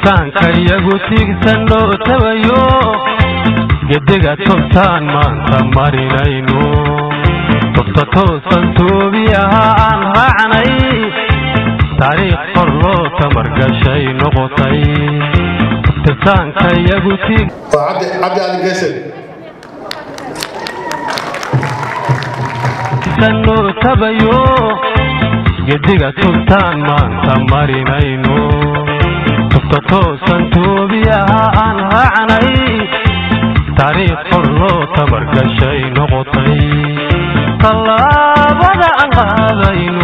tirsaanka iyagu tiigsanoo tabayo gediga tubtaan maanta marinayno tubta toosan toobi ahaa aan raacnay taariikh qor loo tamargashay noqotay tirsaanka iyagu tiig waa cabdi cabdi ali geesel sanoo tabayo gediga tubtaan maanta marinayno tubta toosan toobi ahaa aan raacnay taariikh qor loo tamargashay noqotay tallaabada aan qaadayno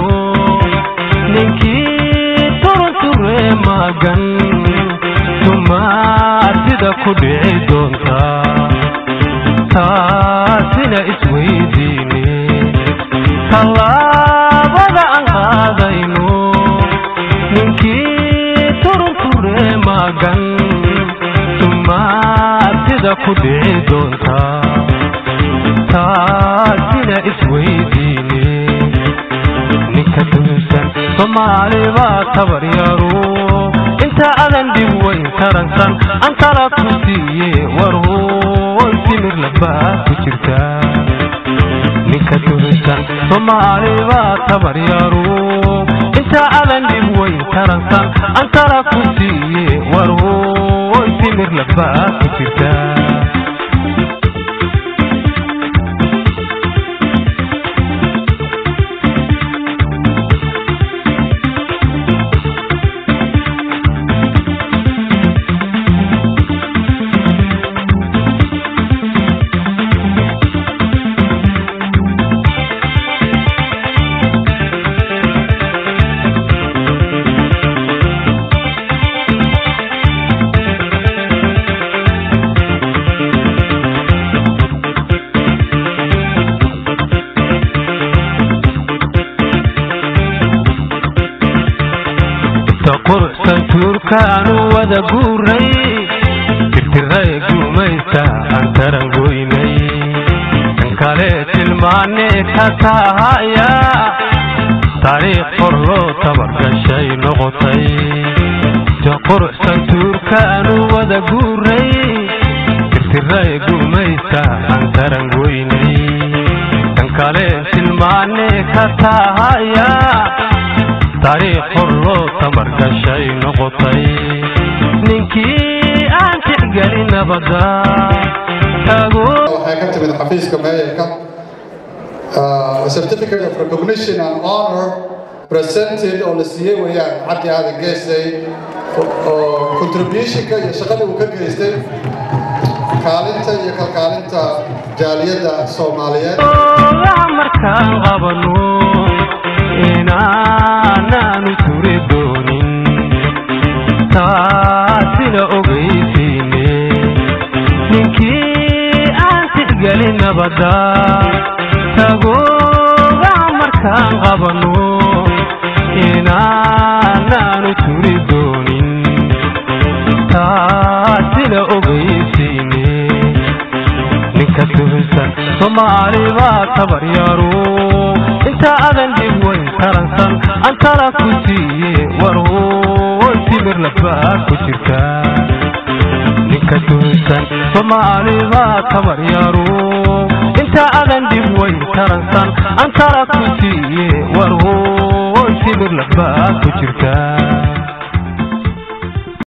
ninkii turunturee maagan tumaatida ku dhici doonta taasina isweydiine tallaabada aan qaadayno ninkii turunturee maagan tumaatida ku dhici doonta taasina isweydiine ninka duusan soomaali baa tabar yaro inta adan dhib weyn taransan antala ku siiye war hooy timir labaa ku jirta ninka duusan soomaali baa tabar yaro inta adan dhib weyn taransan antala ku siiye war hooy timir labaa ku jirta quruxsan tuurkaanu wada guuray tirtiray gumaysta aan taran goynay kan kale tilmaane ka tahaya taariikh qor loo tabargashay noqotay quruxsan tuurkaanu wada guuray tirtiray gumaysta aan taran goynay kan kale tilmaane ka tahaya taariikh qor loo tamargashay noqotay ninkii aan tixgelin nabada tago waxay ka timid xafiiska meeyarka a certificate of recognition and honor presented oo la siiyey weeyaan cabdi aadan geesay oo contributionka iyo shaqada uu ka geystay kaalinta iyo kalkaalinta jaaliyadda soomaaliyeed ogaha markaan qabano inaanaanu turi doonin taasina ogaysiine ninkii aan tixgelin nabada tagogaha markaan qabano inaanaanu turi doonin taasina ogaysiine ninka duusan soomaali baa tabar yaro inta adan dhib weyn taransan antala ku siiye war hooy timir labaa ku jirta ninka duusan soomaali baa tabar yaro inta adan dhib weyn taransan antala ku siiye war hooy timir labaa ku jirta